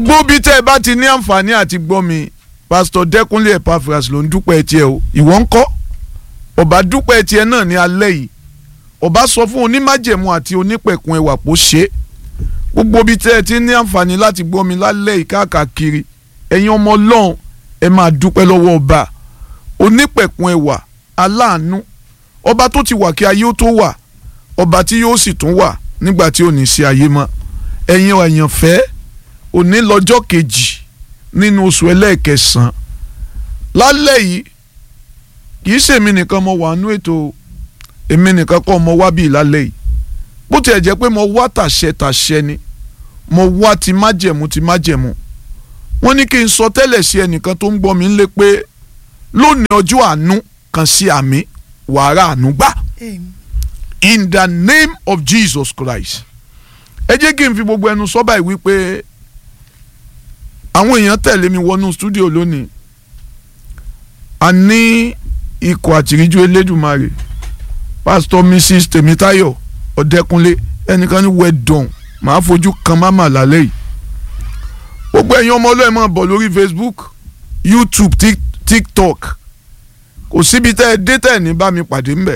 gbogbo bí tẹ́ ẹ bá ti ní àǹfààní àti gbọ́ mi pásítọ̀ dẹ́kunlé epaphras ló ń dúpẹ́ tiẹ̀ o ìwọ ń kọ́ ọba dúpẹ́ tiẹ̀ náà ní alẹ́ yìí ọba sọ fún onímájẹ̀mú àti onípẹ̀kun ẹwà pò ṣe é gbogbo bí tẹ́ ẹ ti ní àǹfààní láti gbọ́ mi lálẹ́ yìí káàkiri ẹ̀yin ọmọ ọlọ́run ẹ máa dúpẹ́ lọ́wọ́ ọba onípẹ̀kun ẹwà aláàánú ọba tó ti wà kí ayé ó tó wà ọba tí yóò sì tún wà nígbà tí ò ní sí ayé mọ́ ẹ̀yin àyànfẹ́ òní lọ́jọ́ kejì nínú oṣù ẹlẹ́ẹ̀kẹsàn-án lálẹ́ yìí kìí ṣèmi nìkan mo wà nú ètò èmi nìkan kọ́ mo wá bíi lálẹ́ yìí bó tiẹ̀ jẹ́ pé mo wá tàṣẹ tàṣẹ ni mo wá ti májẹ̀mú ti májẹ̀mú wọ́n ní kí n sọ tẹ́lẹ̀ sí ẹnìkan tó ń gbọ́ mi lé pé lónìí ọjọ́ àánú kan sí àmì wàrà àánú gbà in the name of Jesus Christ ẹ jẹ́ kí n fi gbogbo ẹnu sọ báyìí wípé àwọn èèyàn tẹ̀lé mi wọnú stúdíò lónìí a ní ikọ̀ àtìríjú elédùmarè pásítọ̀ mrs tèmítáyọ̀ ọ̀dẹ́kunlé ẹnìkan ní wẹ́dọ̀n màá fojú kan máma lálẹ́ yìí gbogbo ẹ̀yin ọmọ ọlọ́ọ̀ máa bọ̀ lórí facebook youtube tiktok kò síbi tẹ́ ẹ dé tẹ́ ẹ ní bá mi pàdé ńbẹ̀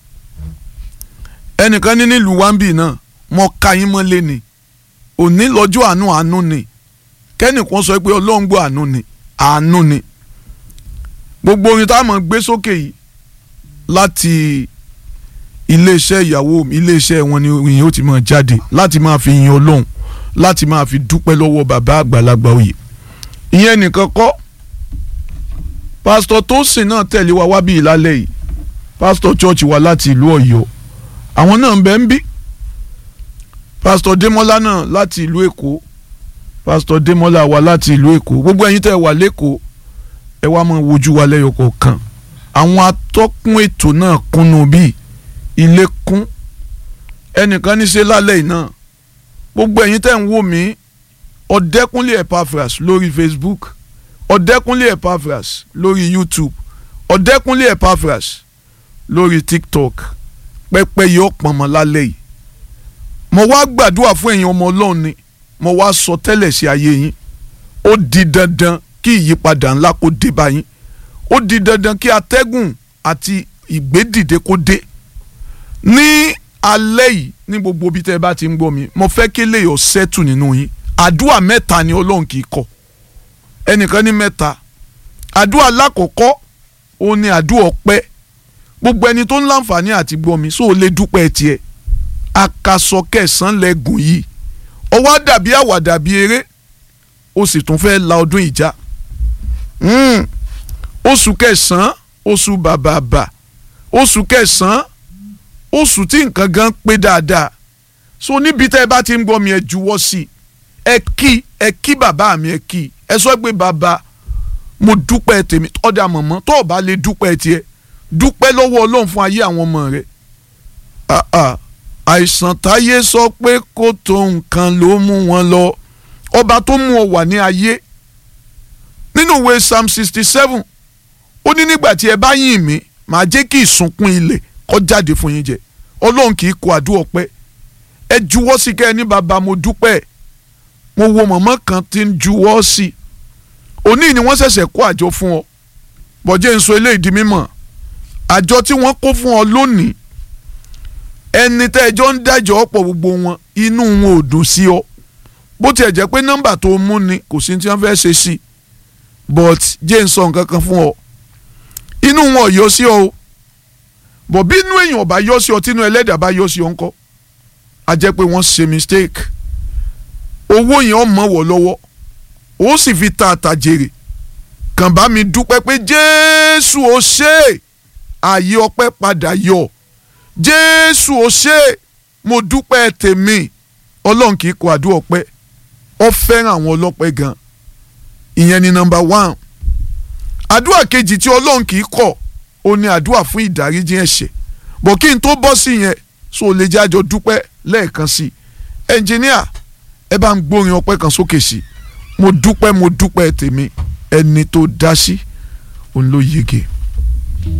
ẹnìkan ní nílùú wambi náà mo ka yín mọ́lé ni òní lọ́jọ́ àánú àánú ni kẹ́nìkan sọ pé ọlọ́run gbọ́ àánú ni àánú ni gbogbo orin tá a mọ̀ gbé sókè yìí láti iléeṣẹ́ ìyàwó iléeṣẹ́ wọn ni orin yìí ó ti máa jáde láti máa fi yin ọlọ́run láti máa fi dúpẹ́ lọ́wọ́ bàbá àgbàlagbà òye ìyẹn nìkan kọ́ pásítọ̀ Tósìn náà tẹ̀lé wa wá bí ìlálẹ́ yìí pásítọ̀ church wa láti ìlú Ọ̀yọ́ àwọn náà ń bẹ ń bí pásítọ̀ Démọ́lá náà láti ìlú Èkó pásítọ̀ Démọ́lá wa láti ìlú Èkó gbogbo ẹ̀yin tẹ́ wà lẹ́kọ̀ọ́ ẹ wá máa wojú wa lẹ́yọ kọ̀ọ̀kan àwọn atọ́kùn ètò náà kúnnú bíi ilé kún ẹnìkan ní ṣe lálẹ́ yìí náà gbogbo ẹ̀yin tẹ́ ń wò mí ọ̀dẹ́kúnlé Epaphras lórí Facebook ọ̀dẹ́kúnlé Epaphras lórí YouTube ọ̀dẹ́kúnlé Epaphras lórí TikTok pẹ́pẹ́ yìí ọ̀pọ̀n mọ́ lálẹ́ yìí mo wá gbàdúrà fún ẹ̀yin ọmọ Ọlọ́run ni mo wá sọ tẹ́lẹ̀ sí ayé yín ó di dandan kí ìyípadà ńlá kó dé bá yín ó di dandan kí atẹ́gùn àti ìgbédìde kó dé ní alẹ́ yìí ní gbogbo ibi tẹ́ ẹ bá ti ń gbọ́ mi mo fẹ́ kí lè yọ sẹ́tù nínú yín àdúrà mẹ́ta ni ọlọ́run kì í kọ̀ ẹnìkan ní mẹ́ta àdúrà lákọ̀ọ́kọ́ òun ni àdúrà ọpẹ́ gbogbo ẹni tó ń láǹfààní àti gbọ́ mi sóò lè dúpẹ́ tiẹ̀ àkàsọ kẹsàn-án lẹ́gùn yìí ọwọ́ dàbí àwàdà bíi eré ó sì tún fẹ́ la ọdún ìjà oṣù kẹsàn-án oṣù bàbàbà oṣù kẹsàn-án oṣù tí nǹkan gan pé dáadáa so níbi tẹ́ ẹ bá ti ń gbọ́ mi ẹ juwọ́ sí i ẹ kí ẹ kí bàbá mi ẹ kí ẹ sọ pé bàbá mo dúpẹ́ tèmi ọ̀dà mọ̀mọ́ tó o bá lè dúpẹ́ tiẹ̀ dúpẹ́ lọ́wọ́ ọlọ́run fún ayé àwọn ọmọ rẹ̀ àìsàn táyé sọ pé kó tó nǹkan ló mú wọn lọ ọba tó mú ọ wà ní ayé nínú ìwé psalm sixty seven ó ní nígbà tí ẹ bá yìn mí màá jẹ́ kí ìsunkún ilẹ̀ kó jáde fún yín jẹ ọlọ́run kì í kó àdúrà ọpẹ́ ẹ juwọ́ sí kẹ́ ẹ ní bàbá mo dúpẹ́ mo wo mọ̀mọ́ kan tí ń juwọ́ sí òní ni wọ́n ṣẹ̀ṣẹ̀ kó àjọ fún ọ bọ̀jẹ́ ń sọ eléyìí di mímọ̀ àjọ tí wọ́n kó fún ọ lónìí ẹni tẹ́ ẹjọ́ ń dájọ́ ọ̀pọ̀ gbogbo wọn inú wọn ò dùn sí ọ bó tiẹ̀ jẹ́ pé nọ́mbà tó mú ni kò sí tí wọ́n fẹ́ ṣe sí but jẹ́ ń sọ nǹkan kan fún ọ inú wọn ò yọ sí ọ o bọ̀ bí inú èèyàn bá yọ sí ọ tínú ẹlẹ́dàá bá yọ sí ọ ńkọ́ a jẹ́ pé wọ́n ṣe mistake owó yẹn ọ̀ mọ̀ wọ̀ lọ́wọ́ ó sì fi ta àtàjèrè kàn bá mi dúpẹ́ pé jésù ó ṣe ààyè ọpẹ́ padà yọ jésù ó ṣe mo dúpẹ́ tèmi ọlọ́run kì í kọ àdúrà ọpẹ́ ọ fẹ́ràn àwọn ọlọ́pẹ́ gan ìyẹn ni nọ́mbà one àdúrà kejì tí ọlọ́run kì í kọ̀ ó ní àdúrà fún ìdáríjì ẹ̀ṣẹ̀ bọ̀ kí n tó bọ́ sí yẹn so lè jẹ́ àjọ dúpẹ́ lẹ́ẹ̀kan sí i ẹnjìníà ẹ bá ń gbórin ọpẹ́ kan sókè sí i mo dúpẹ́ mo dúpẹ́ tèmi ẹni tó dá sí òun ló yege.